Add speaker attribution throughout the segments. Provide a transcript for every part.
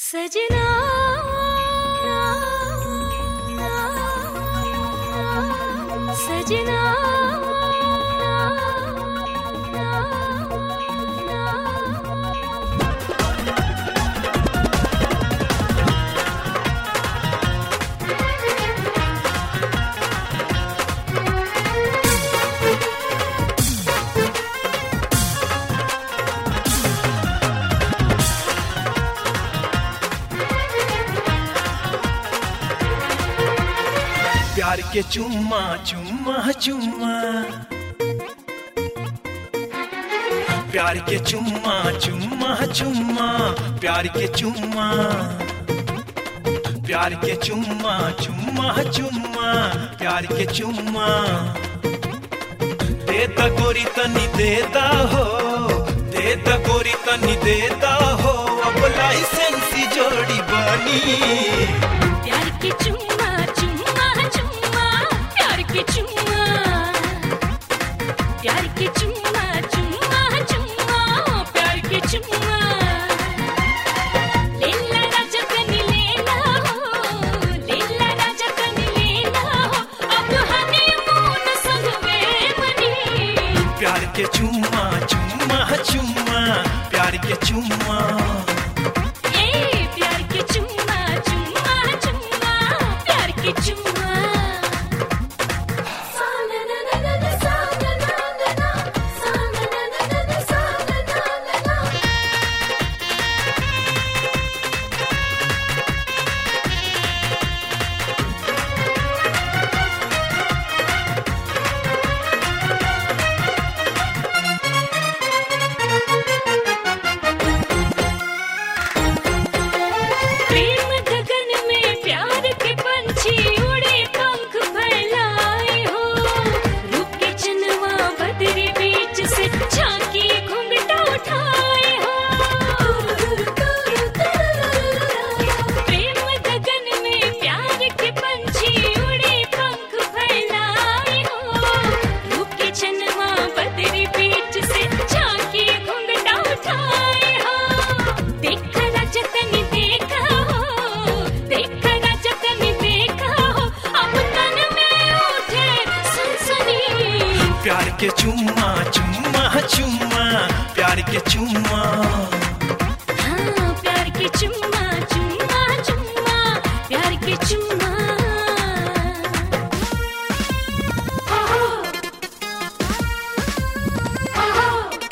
Speaker 1: सजना सजना
Speaker 2: प्यार के चुम्मा चुम्मा चुम्मा प्यार के चुम्मा चुम्मा चुम्मा प्यार के चुम्मा प्यार के चुम्मा चुम्मा चुम्मा प्यार के चुम्मा देता गोरी तनी देता हो देता गोरी तनी देता हो अब लाइसेंसी जोड़ी बनी
Speaker 1: प्यार के चुम्मा चुम्मा चुम्मा प्यार के चुम्मा प्यार के चुम्मा चुम्मा चुम्मा प्यार के चुम्मा लेला राजा कनी लेला हो लेला राजा कनी लेला हो अब हनीमून संगवे मनी
Speaker 2: प्यार के चुम्मा चुम्मा चुम्मा प्यार के चुम्मा
Speaker 1: ए प्यार के चुम्मा चुम्मा चुम्मा प्यार के चुम्मा सा ना ना ना ना ना सा ना ना ना ना सा ना ना ना ना ना सा ना ना ना ना प्रेम गगन में प्यार के पंछी उड़े पंख फैलाए हो रूप के चनवा बदरी बीच से झांकी घुंघटा उठाए हो प्रेम गगन में प्यार के पंछी उड़े पंख फैलाए हो रूप के चनवा बदरी बीच से झांकी घुंघटा उठाए हो देखा जतन देखा हो देखा जतन देखा हो अब तन में उठे सनसनी
Speaker 2: प्यार के चुम्मा चुम्मा चुम्मा प्यार के चुम्मा
Speaker 1: हाँ प्यार के चुम्मा चुम्मा चुम्मा प्यार के चुम्मा आहो, आहो।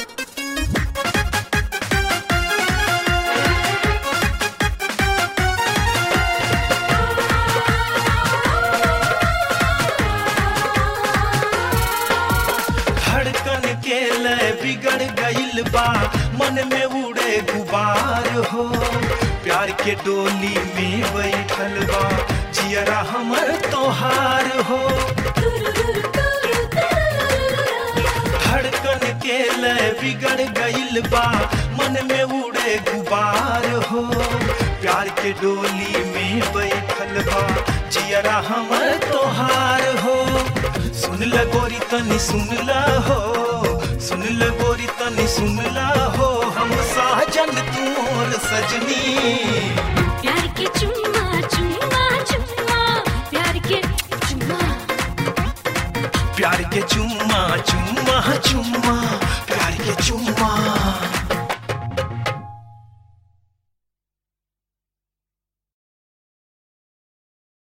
Speaker 2: धड़कन के लय बिगड़ गइल बा मन में उड़े गुबार हो प्यार के डोली में बैठल बा जियरा हमर तोहार हो धड़कन के लय बिगड़ गइल बा मन में उड़े गुबार हो प्यार के डोली में बैठल बा जियरा हमर तोहार हो सुन ल गोरी तनी सुन ल हो सुन ल गोरी तनी सुन ल हो हम साजन तू और सजनी
Speaker 1: प्यार के चुम्मा